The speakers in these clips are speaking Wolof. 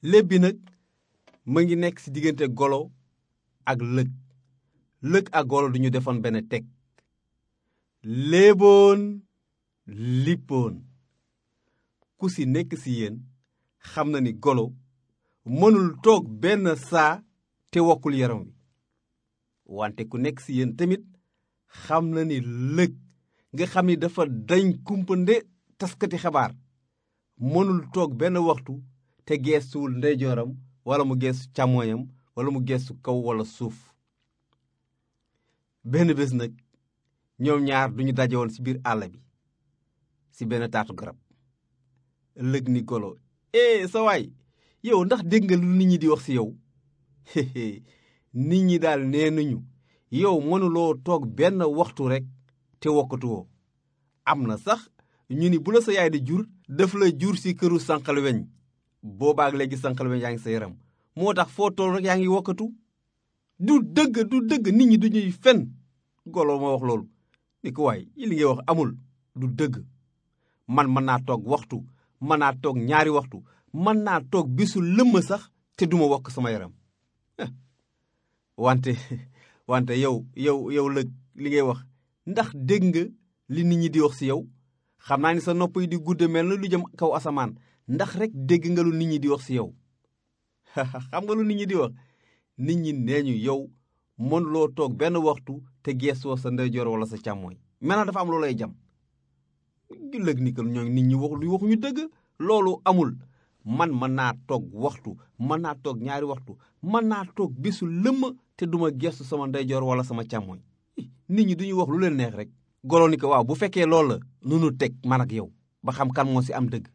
léeb bi nag ma ngi nekk ci diggante golo ak lëg lëg ak golo duñu defoon benn teg léeboon lippoon ku ci nekk ci yéen xam na ni golo mënul toog benn saa te wokkul yaram wi wante ku nekk ci yéen tamit xam na ni lëg nga xam ni dafa dañ kumpande taskati xabaar mënul toog benn waxtu te geestuwul ndeyjooram wala mu geestu càmmooñam wala mu geestu kaw wala suuf benn bés nag ñoom ñaar duñu daje woon ci biir àll bi ci benn taatu garab lëg ni golo eh sa waay yow ndax dégg nga lu nit ñi di wax ci yow nit ñi daal nee nañu yow mënuloo toog benn waxtu rekk te wokkatuwoo am na sax ñu ni bu la sa yaay di jur daf la jur ci këru sànqal weñ boobaak léegi sànqal weñ yaa ngi sa yaram moo tax foo toll rek yaa ngi wokkatu du dëgg du dëgg nit ñi duñuy fen golo ma wax loolu ni ko waay yi li ngay wax amul du dëgg man mën naa toog waxtu mën naa toog ñaari waxtu mën naa toog bisu lëmm sax te duma wokk sama yaram wante wante yow yow yow lëg li ngay wax ndax dégg nga li nit ñi di wax ci yow xam naa ni sa nopp yi di gudde mel na lu jëm kaw asamaan ndax rek dégg nga lu nit ñi di wax ci yow xam nga lu nit ñi di wax nit ñi nee ñu yow mënuloo toog benn waxtu te geesoo sa ndeyjoor wala sa càmmooñ mel na dafa am loolay jam lëg ni que ñoo nit ñi wax lu waxuñu dëgg loolu amul man mën naa toog waxtu mën naa toog ñaari waxtu mën naa toog bisu lëmm te duma gestu sama ndeyjoor wala sama càmmooñ nit ñi duñuy wax lu leen neex rek golo ni ko waaw bu fekkee loolu la nu nu teg man ak yow ba xam kan moo ci am dëgg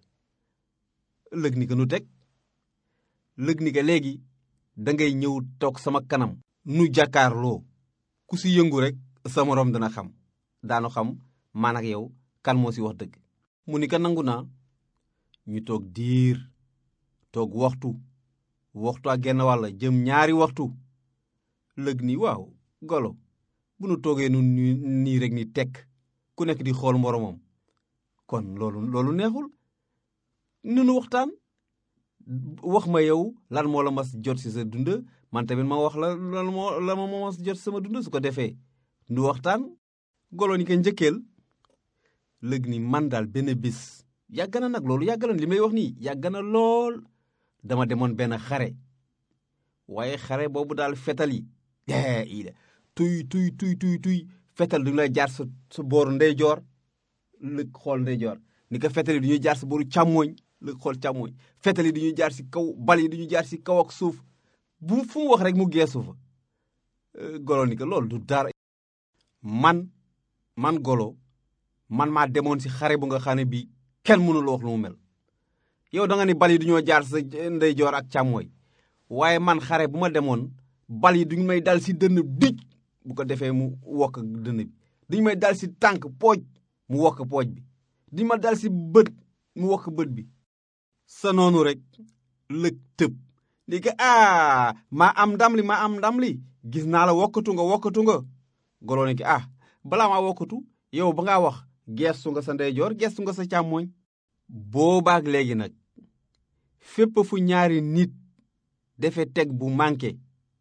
lëg ni ko nu teg lëg ni ko léegi dangay ñëw toog sama kanam nu jàkkaarloo ku ci yëngu rek sa moroom dana xam daanu xam man ak yow kan moo ci wax dëgg mu ni ko nangu naa ñu toog diir toog waxtu waxtu ak genn wàll jëm ñaari waxtu lëg ni waaw golo bu nu toogee nu nii rek ni tekk ku nekk di xool moromam kon loolu loolu neexul nunu waxtaan wax ma yow lan moo la mas jot ci sa dund man tamit ma wax la lan moo la ma mas jot ci sama dund su ko defee nu waxtaan golo ni ko njëkkeel lëg ni man daal benn bis yàgg na nag loolu yàgg na li may wax nii yàgg na lool dama demoon benn xare waaye xare boobu daal fetal yi ida tuy tuy tuy tuy tuy fetal du ñu lay jaar sa sa booru ndeyjoor lëg xool ndeyjoor ni ko fetal yi du ñuy jaar sa booru càmmooñ lëg xool càmmooñ fetal yi du ñuy jaar si kaw bal yi du ñuy jaar si kaw ak suuf bu fu mu wax rek mu geesu fa golo ni ko loolu du dara man man golo man maa demoon si xare bu nga xam ne bii kenn mënul wax lu mu mel yow da nga ni bal yi du ñoo jaar sa ndeyjoor ak càmmooñ waaye man xare bu ma demoon bal yi duñu may dal si dënn dij bu ko defee mu wokk dënn bi duñu may dal si tànk pooj mu wokk pooj bi duñu ma dal si bët mu wokk bët bi sa noonu rek lëg tëb li ko ah maa am ndam li maa am ndam li gis naa la wokkatu nga wokkatu nga goloo ne ki ah balaa maa wokkatu yow ba ngaa wax geestu nga sa ndeyjoor geestu nga sa càmmooñ boobaak léegi nag fépp fu ñaari nit defe teg bu manqué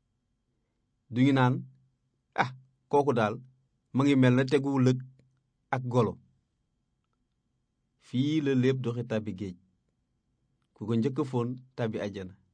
duñu naan ah kooku daal ma ngi mel na tegu lëg ak golo fii la lépp doxe tàbbi géej ku ko njëkk foon tàbbi àjjana